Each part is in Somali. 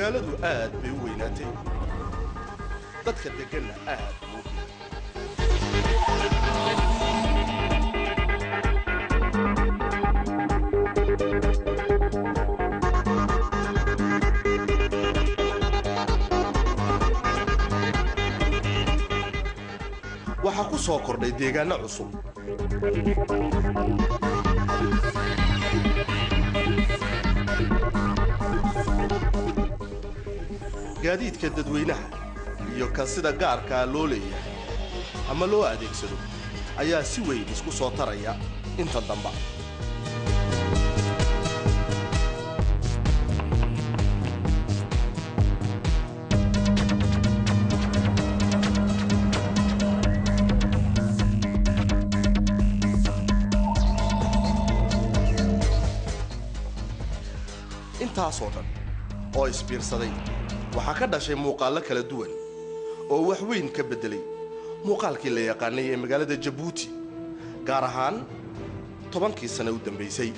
magaaladu aad bay u weynaatay dadka degganna aad buu u waxaa ku soo kordhay deegaanno cusub gaadiidka dadweynaha iyo kan sida gaarkaa loo leeyahay ama loo adeegsado ayaa si weyn isku soo taraya inta damba intaasoo dhan oo isbiirsaday waxaa ka dhashay muuqaallo kala duwan oo wax weyn ka beddelay muuqaalkii la yaqaanay ee magaalada jabuuti gaar ahaan tobankii sane u dambaysay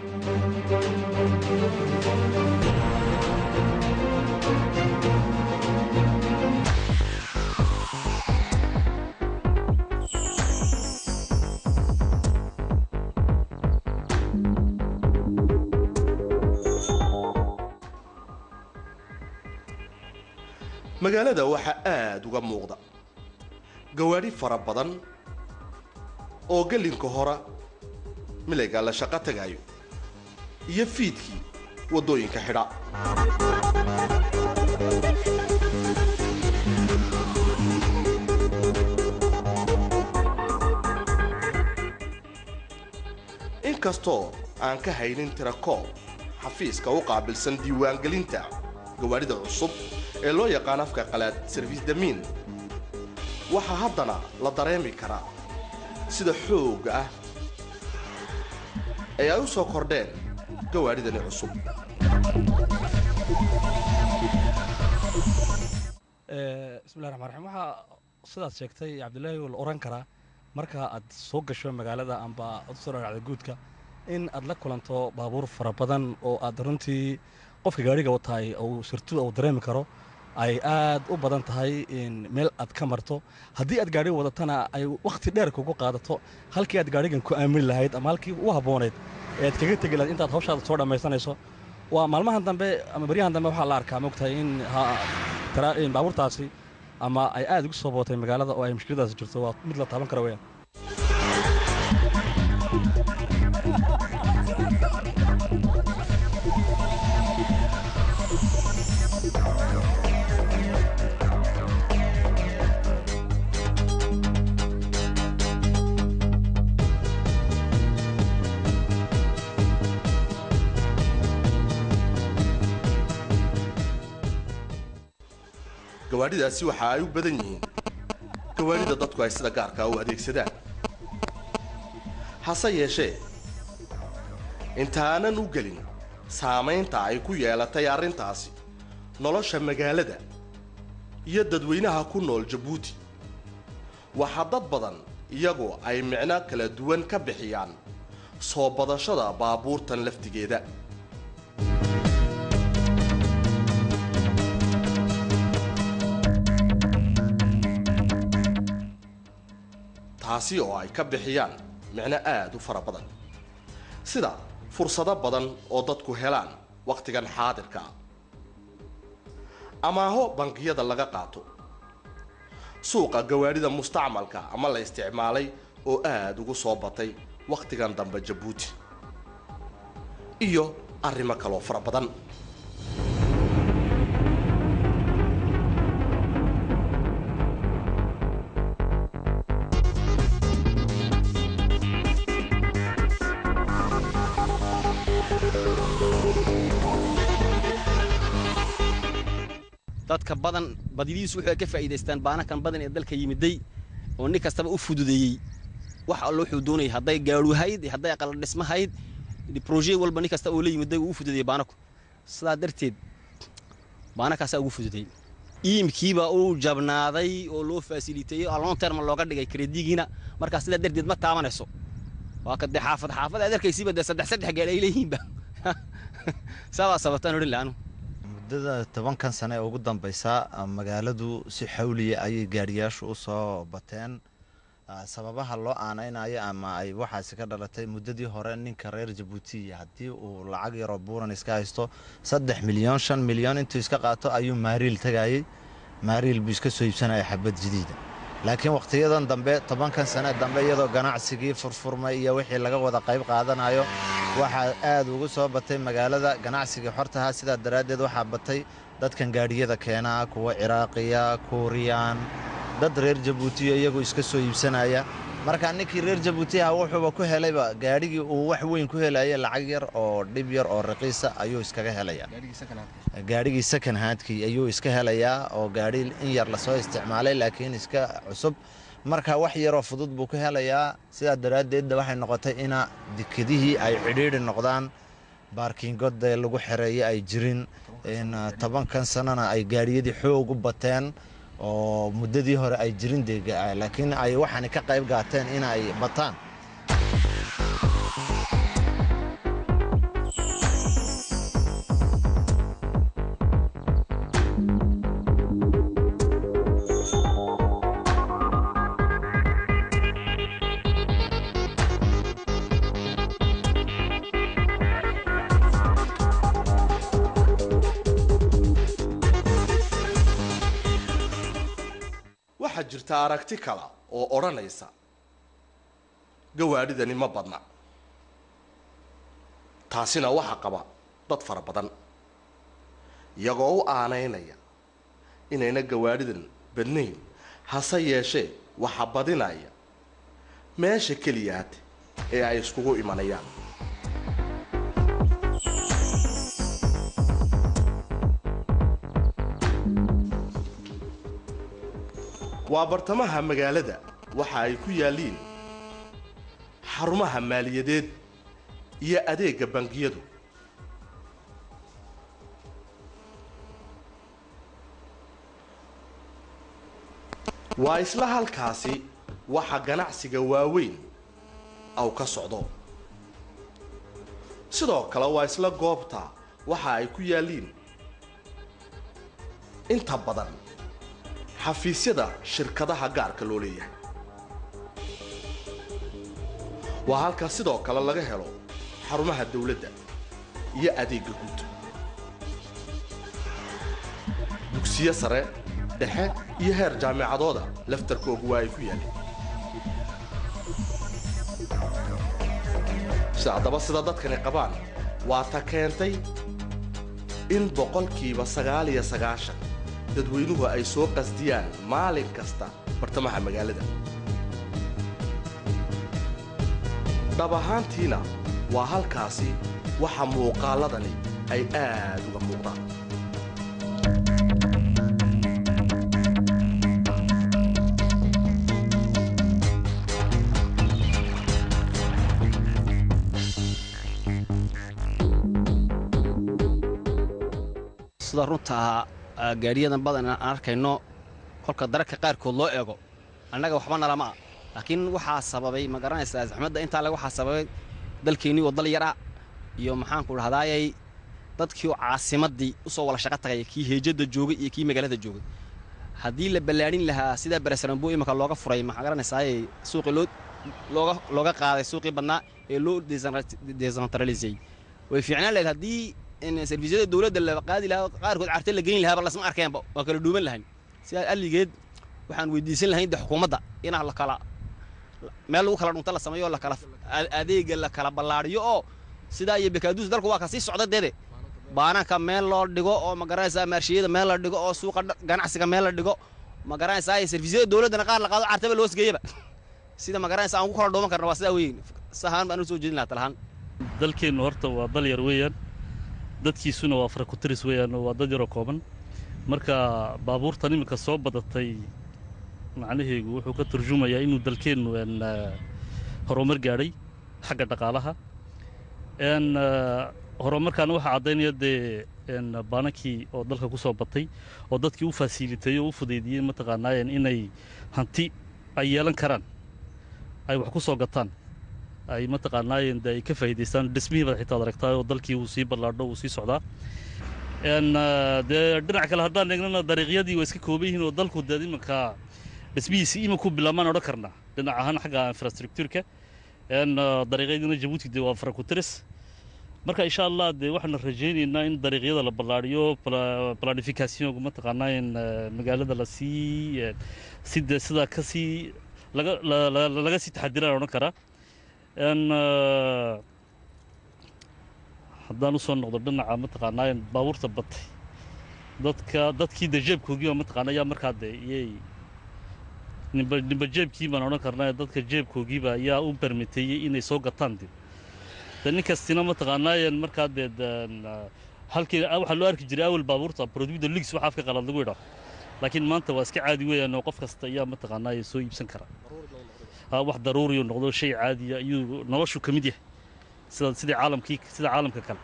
magaalada waxaa aad uga muuqda gawaadhi fara badan oo gellinka hora milayga la shaqo tagaayo iyo fiidkii waddooyinka xidha inkastoo aan ka haynin tirakoob xafiiska u qaabilsan diiwaangelinta gawaadhida cusub ee loo yaqaan afka qalaad sarfiis damiin waxaa haddana la dareemi karaa sida xoogga ah ee ay u soo kordheen gawaadhidani cusub bismillahi raxmaan raxiim waxaa sidaad sheegtay cabdilaahi la oran karaa marka aad soo gasho magaalada amba aad usoo dhadhacda guudka in aad la kulanto baabuur fara badan oo aad runtii qofka gaadhiga wataay uu sirtu uu dareemi karo ay aad u badan tahay in meel aad ka marto haddii aad gaadhiga wadatana ay wakhti dheer kugu qaadato halkii aad gaadhigan ku aamini lahayd ama halkii u habboonayd ee aad kaga tegi lahayd intaad hawshaada soo dhammaysanayso waa maalmahan dambe ama baryahan dambe waxaa la arkaa mogtahay in baabuurtaasi ama ay aad ugu soo bootay magaalada oo ay mushkiladaasi jirto waa mid la taaban kara weyaan gawaadhidaasi waxa ay u badan yihiin gawaadhida dadku ay sida gaarkaa u adeegsadaan hase yeeshee intaanan u gelin saamaynta ay ku yeelatay arrintaasi nolosha magaalada iyo dadweynaha ku nool jabuuti waxaa dad badan iyagu ay micno kala duwan ka bixiyaan soo badashada baabuurtan laftigeeda taasi oo ay ka bixiyaan micno aad u fara badan sida fursado badan oo dadku helaan wakhtigan xaadirka ah amaaho bangiyada laga qaato suuqa gawaadhida mustacmalka ama la isticmaalay oo aad ugu soo batay wakhtigan dambe jabuuti iyo arrimo kaloo fara badan dadka badan badidiisu wuxuu ka faa'iidaystaan baanakan badan ee dalka yimiday oo nin kastaba u fududeeyey wax allo wuxuu doonayay hadday gaadhuhayd hadday aqala dhismahayd broje walba nin kasta oo la yimiday uu u fududeeyey baanaku sidaa darteed baanakaasaa ugu fududeeyey iimkiibaa uu jabnaaday oo loo faasiliteeyey long term looga dhigay kredigiina markaa sidaa darteed ma taabanayso waa ka dee xaafad xaafad aad arkaysiiba dee saddex saddex gaadhi ay leeyihiinba saabaa sabataan odhan laanu muddada tobankan sane ee ugu dambeysa magaaladu si xawliya ayay gaadhiyaashu u soo bateen sababaha loo aanaynayo ama ay waxaasi ka dhalatay muddadii hore ninka reer jabuuti haddii uu lacag yaroo buuran iska haysto saddex milyan shan milyan intuu iska qaato ayuu maariil tagayey maariil buu iska soo iibsanaya xabad jadiida laakiin wakhtiyadan dambe tobankan sane dambe iyadoo ganacsigii furfurmay iyo wixii laga wada qayb qaadanayo waxaa aad ugu soo batay magaalada ganacsigii xortaha sidaa daraaddeed waxaa batay dadkan gaadhiyada keenaa kuwa ciraaqiya kuuriyaan dad reer jabuutiyo iyagu iska soo iibsanaya marka ninkii reer jabuuti ah wuxuuba ku helayba gaadhigii uu wax weyn ku helaya lacag yar oo dhib yar oo raqiisa ayuu iskaga helaya gaadhigii second handkii ayuu iska helayaa oo gaadhi in yar lasoo isticmaalay laakiin iska cusub marka wax yaroo fudud buu ku helayaa sidaa daraaddeedda waxay noqotay ina dekedihii ay cidhiidhi noqdaan baarkiingodee lagu xereeye ay jirin tobankan sanana ay gaadhiyadii xoog u bateen oo muddadii hore ay jirin dee laakiin ay waxaani ka qayb qaateen in ay bataan waxaa jirta aragti kale oo odhanaysa gawaadhidani ma badna taasina waxaa qaba dad fara badan iyagoo u aanaynaya inayna gawaadhidan badnayn hase yeeshee waxa badinaya meesha keliyaad ee ay iskugu imanayaan waa bartamaha magaalada waxa ay ku yaalliin xarumaha maaliyadeed iyo adeegga bangiyadu waa isla halkaasi waxa ganacsiga waaweyn aw ka socdo sidoo kale waa isla goobta waxa ay ku yaalliin inta badan xafiisyada shirkadaha gaarka loo leeyahay waa halka sidoo kale laga helo xarumaha dawladda iyo adeegga guud dugsiyo sare dhexe iyo heer jaamicadooda laftarkoogu waa ay ku yaaleen si haddaba sida dadkani qabaan waa ta keentay in boqolkiiba sagaal iyo sagaashan dadweynuhu ay soo qasdiyaan maalin kasta bartamaha magaalada dhab ahaantiina waa halkaasi waxa muuqaalladani ay aad uga muuqdaan sida runtaa gaadhiyadan badan aan arkayno kolka dararka qaarkood loo eego annaga waxba nalama ah laakiin waxaa sababay ma garanaysaa axmedda intaa le waxaa sababay dalkeennii oo dal yar ah iyo maxaanku dhahdaayay dadkii oo caasimaddii u soo wala shaqo tagaya kii heejadda joogay iyo kii magaalada joogay haddii la ballaadhin lahaa sidaa beresarambo imanka looga furay maxaa garanaysaaye suuqii loo looga looga qaaday suuqii badnaa ee loo desentraliseyey way fiicnaan lahayd haddii servisyada dowladda la qaadi lahaa qaarkood carte la geyn lahaaba lasma arkeenba waa kala dhuuman lahayn sidaa alligeed waxaan weydiisan lahayn de xukuumadda inaa la kala meel lagu kala dhunta la sameeyo la kala adeega la kala ballaadhiyo oo sidaa iyo bekaaduus dalku waa ka sii socda deede baananka meel loo dhigo oo ma garanaysaa maarshiyada meel la dhigo oo suuqa ganacsiga meel la dhigo ma garanaysaa servisyada dowladdana qaar la qaado cartaba loo sgeeyaba sida ma garanaysaa aan ku kala dhuuman karna waa sidaa weyn sahaan baan u soo jeedin lahaa talahaan dalkeennu horta waa dal yar weeyaan dadkiisuna waa farakutiris weeyaan waa dad yaroo kooban marka baabuurtan iminka soo badatay macnaheegu wuxuu ka turjumayaa inuu dalkeennu n horumar gaadhay xagga dhaqaalaha n horumarkaana waxaa caddaynaya dee n baanankii oo dalka ku soo batay oo dadkii u faasiiliteeyey oo u fudaydiyey mataqaanaayeen inay hanti ay yeelan karaan ay wax ku soo gataan ay mataqaanaayeen de ay ka faa'idaystaan dhismihii baad xitaa ad aragtaa oo dalkii uu sii ballaadho uu sii socdaa n dee dhinac kale haddaan eegnana dariiqyadii waa iska kooban yihiin oo dalku dee iminka dhismihiisi iminku bilaabmaan odhan karnaa dhinac ahaan xagga infrastructureka n dariiqyadiina jabuuti dee waa farakutiris marka insha allah dee waxaana rajaynaynaa in dariiqyada la ballaadhiyo planificationka mataqaanaa in magaalada lasii si dee sidaa kasii laga laga sii taxadiraan odhan karaa n haddaan usoo noqdo dhinaca mataqaanaa in baabuurta batay dadka dadkii dee jeebkoogiiba mataqaana ayaa markaa dee iyay nimba nimba jeebkii baan odhan karnaa dadka jeebkoogiiba ayaa u bermiteeyey inay soo gataan dib de nin kastina mataqaanaayen markaa dee halkii waxaa loo arki jiray awal baabuurta produida lix waxa afka qalad lagu idhaa laakiin maanta waa iska caadi weeyaan oo qof kasta ayaa mataqaanaaye soo iibsan kara wax daruuriyo noqdo shay caadiya ayuu noloshu ka mid yahay sida sidii caalamkii sida caalamka kale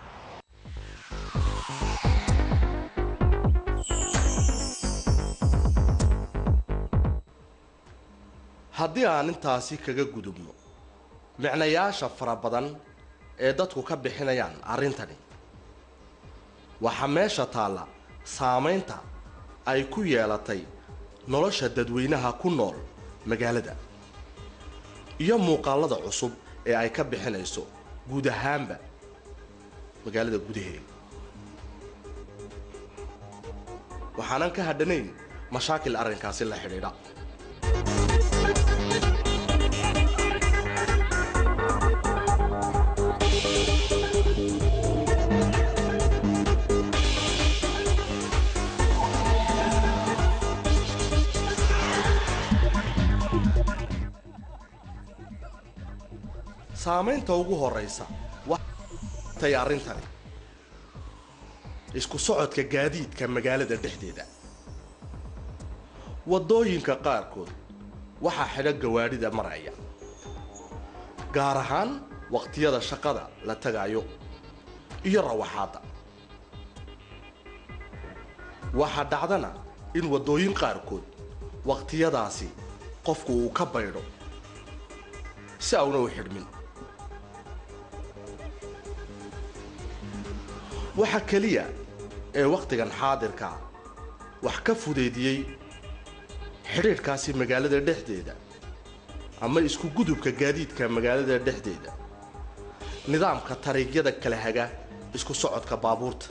haddii aan intaasi kaga gudubno micnayaasha fara badan ee dadku ka bixinayaan arrintani waxaa meesha taalla saamaynta ay ku yeelatay nolosha dadweynaha ku nool magaalada iyo muuqaalada cusub ee ay ka bixinayso guud ahaanba magaalada gudaheeda waxaanan ka hadhanayn mashaakil arrinkaasi la xidhiidha saamaynta ugu horraysa watay arrintani isku socodka gaadiidka magaalada dhexdeeda waddooyinka qaarkood waxaa xidha gawaadhida maraya gaar ahaan waqtiyada shaqada la tagaayo iyo rawaxaadda waxaa dhacdana in waddooyin qaarkood waqtiyadaasi qofku uu ka baydho si auna u xidhmin waxa keliya ee wakhtigan xaadirkaa wax ka fudeydiyey xidhiidhkaasi magaalada dhexdeeda ama isku gudubka gaadiidka magaalada dhexdeeda nidaamka tariigyada kala haga isku socodka baabuurta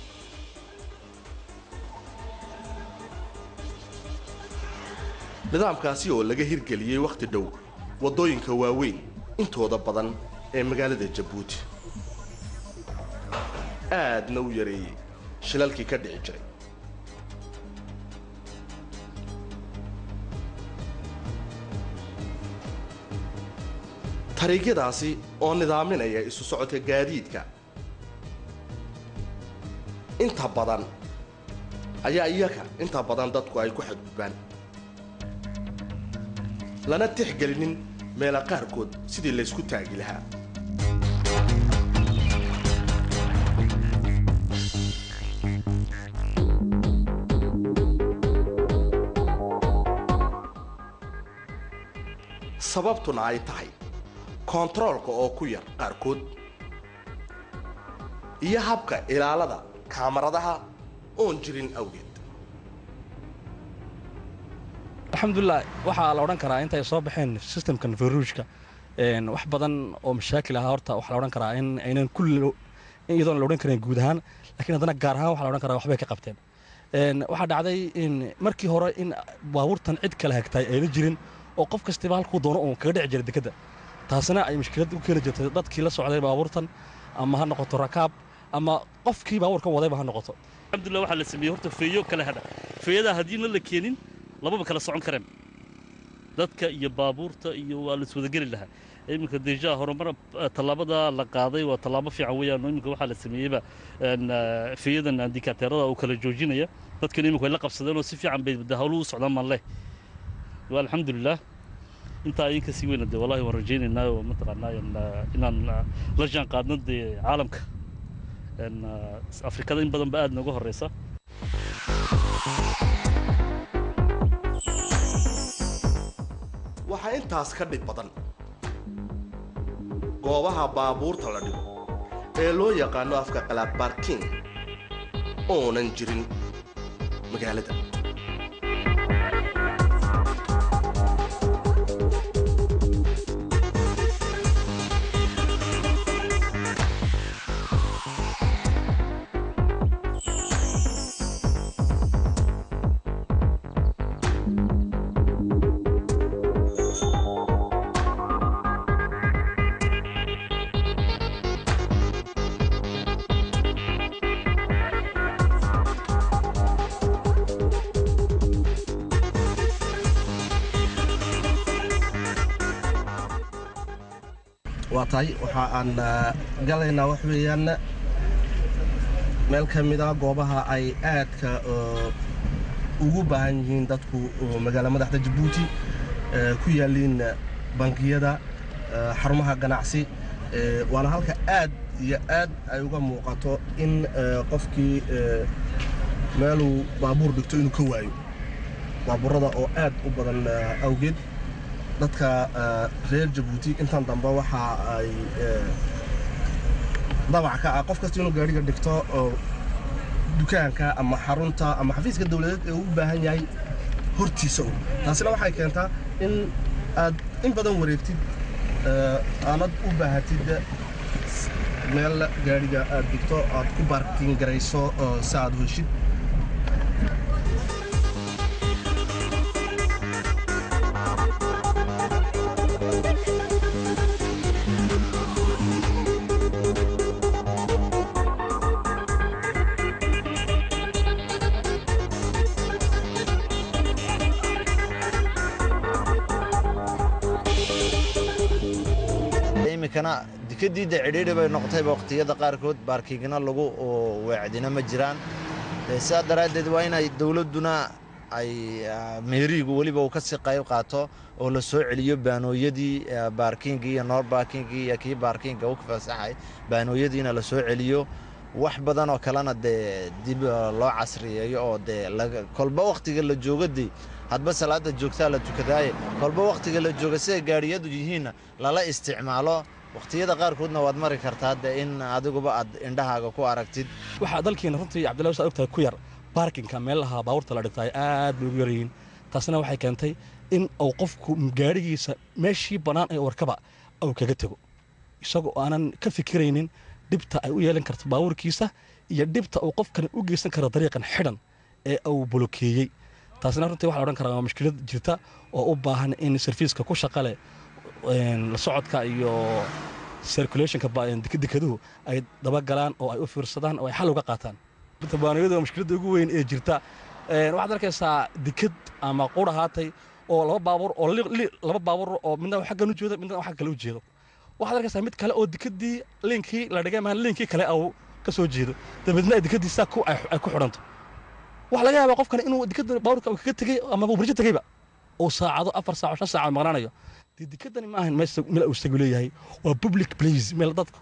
nidaamkaasi oo laga hirgeliyey wakhti dhow waddooyinka waaweyn intooda badan ee magaalada jabuuti aadna u yareeyey shilalkii ka dhici jiray tariigyadaasi oo nidaaminaya isu socodka gaadiidka inta badan ayaa iyaga inta badan dadku ay ku xadgudbaan lana tixgelinin meela qaarkood sidii laysku taagi lahaa sababtuna ay tahay koontaroolka oo ku yar qaarkood iyo habka ilaalada kaamaradaha oon jirin awgeed alxamdulilah waxaa la odhan karaa intay soo baxeen systemkan faruujka wax badan oo mashaakil ahaa horta waxaa la odhan karaa in aynan kulli iyadoon la odhan karin guud ahaan lakiin haddana gaar ahaan waxaa la odhan karaa waxbay ka qabteen waxaa dhacday in markii hore in baabuurtan cid kala hagtay ayna jirin oo qof kastiba halkuu doono uun kaga dhici jiray dekedda taasina ay mushkilad u keeni jirtay dadkii la socday baabuurtan ama ha noqoto rakaab ama qofkii baabuurkan wadayba ha noqoto alxamdulillah waxaa la sameeyey horta feeyo kala hadha feeyadaa haddiina la keenin lababa kala socon kareen dadka iyo baabuurta iyo waa la iswadageli lahaa iminka deja horumar tallaabada la qaaday waa tallaabo fiican weeyaan iminka waxaa la sameeyeyba feeyadan indikateerada uu kala joojinaya dadkan iminka way la qabsadeen oo si fiican bay hawlu u socdaan maan leh waa alxamdulilah intaa idin kasii weyna dee wallahi waan rajaynaynaa oo mataqaanaa inaan la jaan qaadno dee caalamka afrikada in badan ba aad nooga horeysa waxaa intaas ka dhib badan goobaha baabuurta la dhigo ee loo yaqaano afka qalaad baarking oonan jirin magaalada waa tahay waxa aan galaynaa wax weeyaan meel ka mid a goobaha ay aadka ugu baahan yihiin dadku magaala madaxda jabuuti ku yaaliin bangiyada xarumaha ganacsi waana halka aad iyo aad ay uga muuqato in qofkii meeluu baabuur dhigto inuu ka waayo baabuurada oo aad u badan awgeed dadka reer jabuuti intan dambe waxa ay dabac ka ah qof kasta inuu gaadhiga dhigto oo dukaanka ama xarunta ama xafiiska dawladeed ee uu u baahan yahay hortiisa un taasina waxay keentaa in aad in badan wareegtid aanad u baahatid meel gaadhiga aad dhigto aad ku baarkin garayso si aad heshid iminkana dikadiidda cidhiidhi bay noqotayba waqtiyada qaarkood baarkiigna lagu weecdina ma jiraan sidaa daraaddeed waa inay dowladduna ay meeriigu weliba uu kasii qayb qaato oo la soo celiyo baanooyadii baarkingii iyo noor baarkingii iyo kii baarkinga u fasaxay baanooyadiina la soo celiyo wax badan oo kalena dee dib loo casriyeeyo oo dee kolba wakhtiga la joogo dee hadba salaada joogtaa la tukadaaye kolba wakhtiga la jooga siday gaadhiyadu yihiinna lala isticmaalo wakhtiyada qaarkoodna waad mari kartaa dee in adiguba aad indhahaaga ku aragtid waxaa dalkiina runtii cabdillahi saa ogtahay ku yar baarkinka meelaha baabuurta la dhigtaay aad bay ugu yaryihiin taasina waxay keentay in uu qofku gaadhigiisa meeshii bannaan ee warkaba uu kaga tego isagoo aanan ka fikiraynin dhibta ay u yeelan karto baabuurkiisa iyo dhibta uu qofkani u geysan karo dariiqan xidhan ee uu bolokeeyey taasina runtii waxaa la odhan karaa waa mushkilad jirta oo u baahan in sarfiiska ku shaqale la socodka iyo circulationka dekaduhu ay dabagalaan oo ay u fiirsadaan oo ay xal uga qaataan baaniyadu waa mushkiladda ugu weyn ee jirta waxaad arkaysaa deked ama qur ahaatay oo laba baabuur oo laba baabuur oo midna xaggan u jeedo midna xagga kale u jeedo waxaad arkaysaa mid kale oo dekadii liinkii la dhigay maan liinkii kale au ka soo jeedo dabeedna dekadiisa ay ku xidhanto waxaa laga yaabaa qofkan inuu dekada baabuurka uu kaga tegey ama uu barjo tegeyba uu saacado afar saaco shan saaco maqnaanayo dee dekadani ma ahan meel uu isagu leeyahay waa public place meel dadku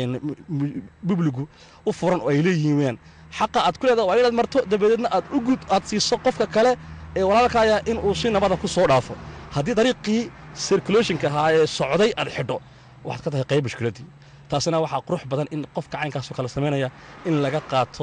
bubligu u furan oo ay leeyihiin xaqa aad ku leedaha waa inaad marto dabadeedna aad u gud aad siiso qofka kale ee walaalkaaya in uu si nabada ku soo dhaafo haddii dariiqii circulationka ahaa ee socday aad xidho waxaad ka tahay qayb mushkiladdii taasina waxaa qurux badan in qofka caynkaasoo kale samaynaya in laga qaato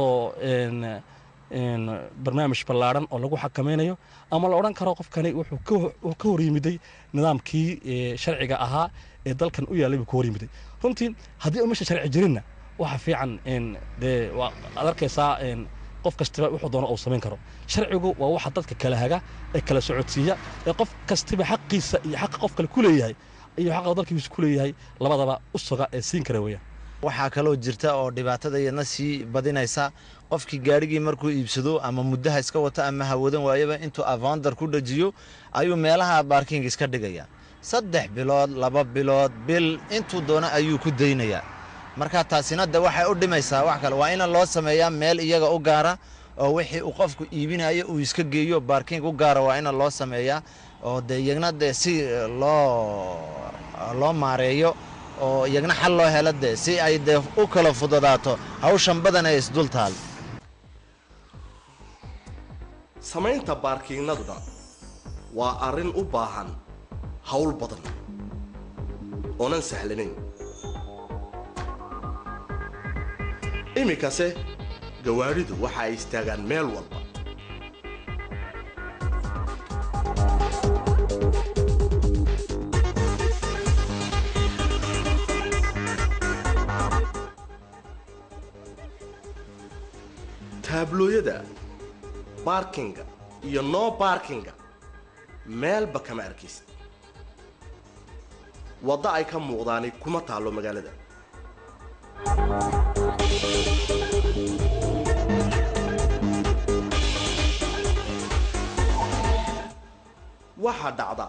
barnaamij ballaadhan oo lagu xakamaynayo ama la odhan karo qofkani wuxuu ka hor yimiday nidaamkii sharciga ahaa ee dalkan u yaallay buu ka hor yimiday runtii haddii u meesha sharci jirinna waxa fiican dee aad arkaysaa qof kastiba wuxuu doono uu samayn karo sharcigu waa waxa dadka kala haga ee kala socodsiiya ee qof kastiba xaqiisa iyo xaqa qof kale ku leeyahay iyo xaqa dalkiisa ku leeyahay labadaba u suga ee siin kara weeyaan waxaa kaloo jirta oo dhibaatada iyadna sii badinaysa qofkii gaadhigii markuu iibsado ama muddaha iska wato ama hawadan waayaba intuu avondar ku dhajiyo ayuu meelaha baarking iska dhigaya saddex bilood laba bilood bil intuu doono ayuu ku daynayaa marka taasina de waxay u dhimaysaa wax kale waa in loo sameeyaa meel iyaga u gaara oo wixii uu qofku iibinayo uu iska geeyo baarking u gaara waa in loo sameeyaa oo de iyagna de si loo loo maareeyo oo iyagna xal loo helo de si ay dee u kala fududaato hawshan badan ee isdul taal samaynta baarkiinnaduna waa arrin u baahan hawl badan oonan sahlanayn iminkase gawaadhidu waxa ay istaagaan meel walba taablooyada baarkinga iyo noo baarkinga meelba kama arkaysid waddo ay ka muuqdaani kuma taallo magaalada waxaa dhacda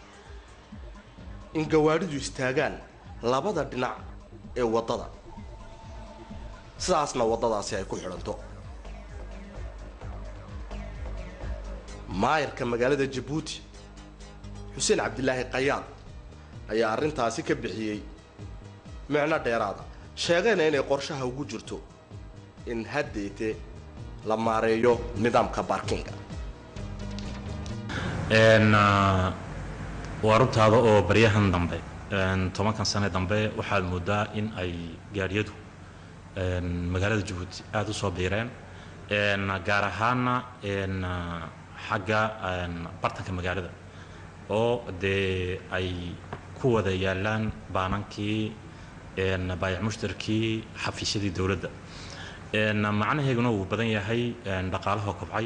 in gawaadhidu istaagaan labada dhinac ee waddada sidaasna waddadaasi ay ku xidhanto maayarka magaalada jabuuti xuseen cabdilaahi qayaad ayaa arrintaasi ka bixiyey micno dheeraada sheegayna inay qorshaha ugu jirto in haddeete la maareeyo nidaamka baarkinga waa runtaada oo baryahan dambe tobankan sane dambe waxaad moodaa in ay gaadhiyadu magaalada jabuuti aada u soo biireen gaar ahaana xagga bartanka magaalada oo dee ay ku wada yaalaan baanankii baayac mushtarkii xafiisyadii dowladda macnaheeguna wuu badan yahay dhaqaalahoo kobcay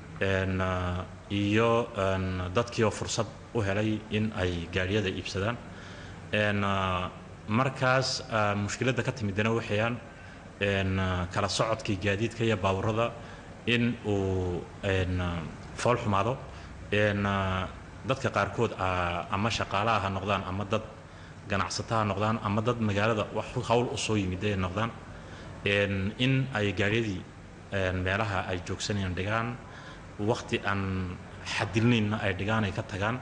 iyo dadkii oo fursad u helay in ay gaadhiyada iibsadaan markaas mushkiladda ka timidana waxayaan kala socodkii gaadiidka iyo baaburada in uu fool xumaado dadka qaarkood ama shaqaalaha ha noqdaan ama dad ganacsata ha noqdaan ama dad magaalada wax hawl u soo yimid ay noqdaan in ay gaadhyadii meelaha ay joogsanayaan dhigaan waqti aan xadilnaynna ay dhigaan ay ka tagaan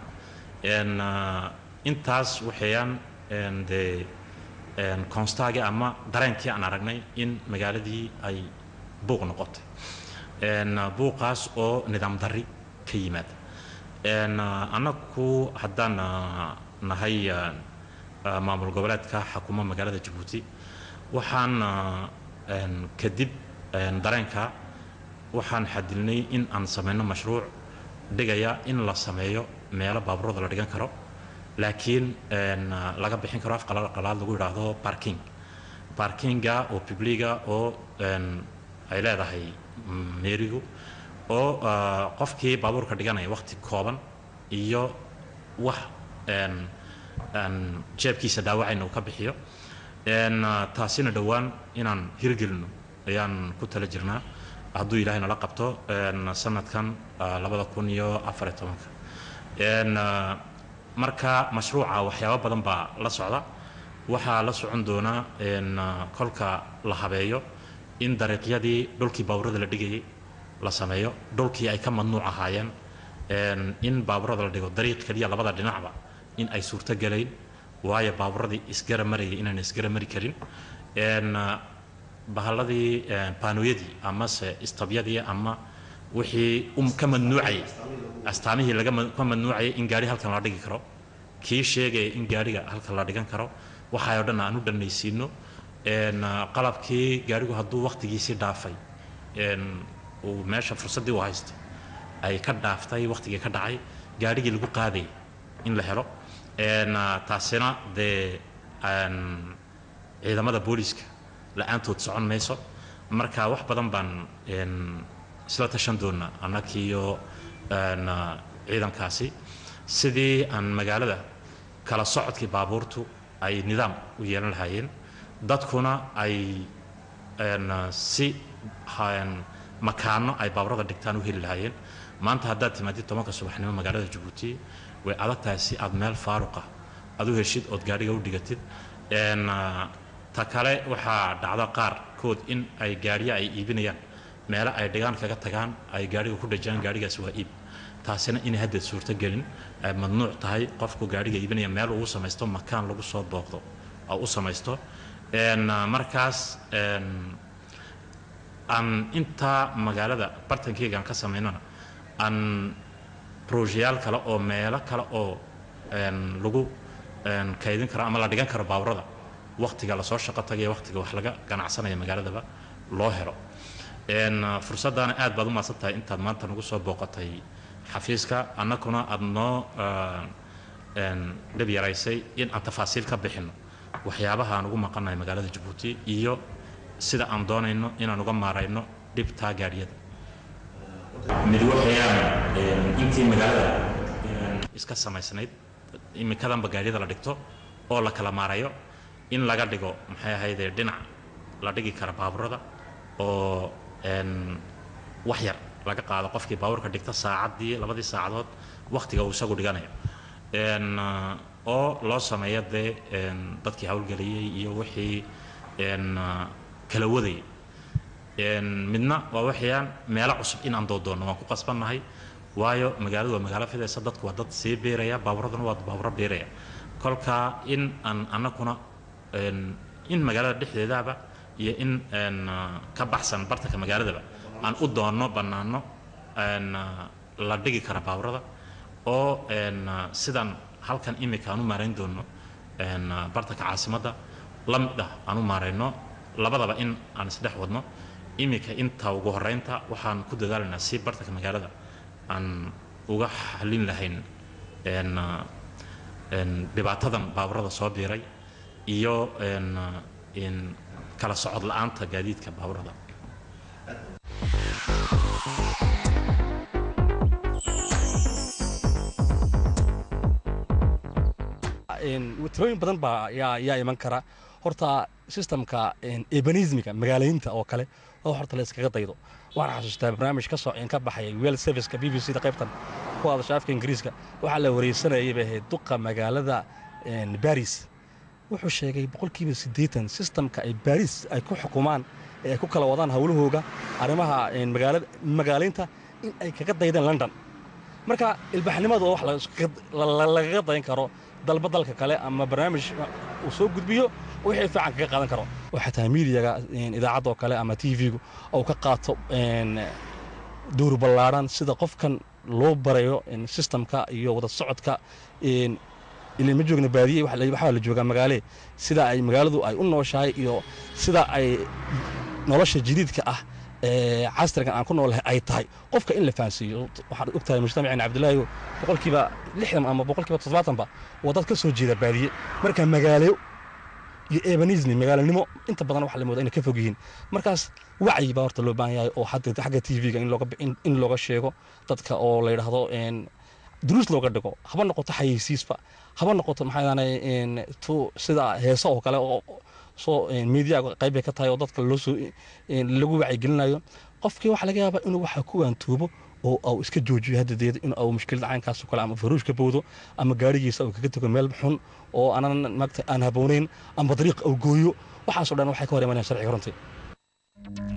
intaas waxayaan dee constaagii ama dareenkii aan aragnay in magaaladii ay buuq noqotay buuqaas oo nidaam darri ka yimaada annagu haddaan nahay maamul goboleedka xakuma magaalada jabuuti waxaan kadib dareenka waxaan xadilnay in aan samayno mashruuc dhigaya in la sameeyo meelo baaburada la dhigan karo laakiin laga bixin karo afqalaad lagu yidhaahdo barking barkinga oo publiga oo ay leedahay meerigu oo qofkii baabuurka dhiganaya waqti kooban iyo wax jeebkiisa dhaawacayna uu ka bixiyo taasina dhowaan inaan hirgelino ayaan ku tala jirnaa hadduu ilaahay nala qabto sanadkan labada kun iyo afar iyo tobanka marka mashruuca waxyaabo badan baa la socda waxaa la socon doonaa kolka la habeeyo in dariiqyadii dhulkii baaburada la dhigayay la sameeyo dhulkii ay ka mamnuuc ahaayeen in baaburada la dhigo dariiq keliya labada dhinacba in ay suurto gelayn waayo baaburadii isgara marayay inaan isgara mari karin bahalladii baanooyadii amase istabyadii ama wixii ka mamnuucayay astaamihii laga ka mamnuucayay in gaari halkan la dhigi karo kii sheegaya in gaariga halkan la dhigan karo waxaayoo dhan aan u dhanaysiino qalabkii gaarigu hadduu waqtigiisii dhaafay uu meesha fursaddii u haystay ay ka dhaaftay waqtigii ka dhacay gaarigii lagu qaadayay in la helo taasina dee ciidamada booliiska la-aantood socon mayso marka wax badan baan isla tashan doonaa annagiiyo ciidankaasi sidii aan magaalada kala socodkii baabuurtu ay nidaam u yeelan lahaayeen dadkuna ay si makaano ay baaburada dhigtaan u heli lahaayeen maanta haddaad timaadid tobanka subaxnimo magaalada jabuuti way adag tahay si aad meel faaruqa aad u heshid ood gaadhiga u dhigatid ta kale waxaa dhacda qaarkood in ay gaadhiya ay iibinayaan meelo ay dhigaan kaga tagaan ay gaadhiga ku dhajaan gaadhigaas waa iib taasina inay haddeed suurto gelin ay mamnuuc tahay qofku gaadhiga iibinaya meel uu samaysto makaan lagu soo booqdo oo u samaysto markaas aan intaa magaalada bartankeygaan ka samaynana aan brojeyaal kale oo meelo kale oo lagu kaydin karo ama la dhigan karo baaburada waqtiga lasoo shaqo tagaya waqtiga wax laga ganacsanaya magaaladaba loo helo Een, uh, fursaddaana aad baad u mahadsan tahay intaad maanta nagu soo booqatay xafiiska annaguna aad noo uh, een, dhib yaraysay in aan tafaasiil ka bixinno waxyaabaha aan ugu maqannahay magaalada jabuuti iyo sida aan doonayno inaan uga maarayno dhibtaa gaadhiyada mid waxayaan intii magaalada iska samaysnayd imikadanba gaadhiyada la dhigto oo la kala maarayo in laga dhigo maxay ahaydee dhinac la dhigi kara baaburada oo een, wax yar laga qaado qofkii baabuurka dhigta saacaddii labadii saacadood wakhtiga uu isagu dhiganayo Een, ah, oo loo sameeyo dee een, dadkii howlgeliyey iyo wixii een, ah, kala wadayay Een, midna waa waxayaan meelo cusub in aan doodoono waan ku qasbannahay waayo magaaladu waa magaalo fidaysa dadku waa dad sii beeraya baaburaduna waa baaburo beeraya kolka in aan annaguna een, in magaalada dhexdeedaba iyo in een, ah, ka baxsan bartanka magaaladaba aan u doonno bannaano een, ah, la dhigi kara baaburada oo een, ah, sidan halkan imika aan u maarayn doono een, ah, bartanka caasimadda la mid ah aan u maarayno labadaba in aan isdhex wadno imika inta ugu horeynta waxaan ku dadaalaynaa si bartanka magaalada aan uga xalin lahayn een, ah, een, dhibaatadan baaburada soo biiray iyo een, ah, in kala socod la'aanta gaadiidka baaburada Een, tirooyin badan baa yaa yaa iman kara horta systemka ebanismiga magaalaynta oo kale oo horta la iskaga daydo waxaan xasuustaa barnaamij ka soo ka baxayay well serviceka b b c da qaybtan ku hadasha afka ingiriiska waxaa la wareysanayay bay ahayd duqa magaalada een, baris wuxuu sheegay boqolkiiba siddeetan systemka ay baris ay ku xukumaan ee ay ku kala wadaan howlahooga arrimaha een, magaalada magaalaynta in ay kaga daydeen london marka ilbaxnimadu waa wax la iskaga- la- la- lagaga dayan karo dalba dalka kale ama barnaamij uu soo gudbiyo wixii fiican kaga qaadan karo oo xataa miidiyaga een, idaacadda oo kale ama t v-gu uu ka qaato een, dowr ballaadhan sida qofkan loo barayo een, systemka iyo wada socodka een, ilaa ma joogna baadiye waxa la- waxaa la joogaa magaale sida ay magaaladu ay u nooshahay iyo sida ay nolosha jadiidka ah ee casrigan aan ku noolahay ay tahay qofka in la fahansiiyo waxaad og tahay mujtamaceen cabdilaahi boqolkiiba lixdan ama boqolkiiba toddobaatanba waa dad ka soo jeeda baadiye marka magaalo iyo ebanismi magaalanimo inta badan waxa la moodaa inay ka fog yihiin markaas wacyi baa horta loo baahan yahay oo hadda xagga t v-ga in looga bi- in- in looga sheego dadka oo la yidhaahdo een, duruus looga dhigo haba noqoto xayeysiisba haba noqoto maxaa yidhahdaan tu sida heeso oo kale oo soo miidiyaga qayb bay ka tahay oo dadka loo soo een, lagu wacyigelinayo qofkii waxaa laga yaabaa inuu waxa ku waantoobo oo au iska joojiyo haddadeeda in au mushkilada caynkaas oo kale ama faruush ka bowdo ama gaarigiisa uu kaga tego meel xun oo aanan maagta aan haboonayn ama dariiq au gooyo waxaasoo dhan waxay ka hor imanayaan sharciga runtii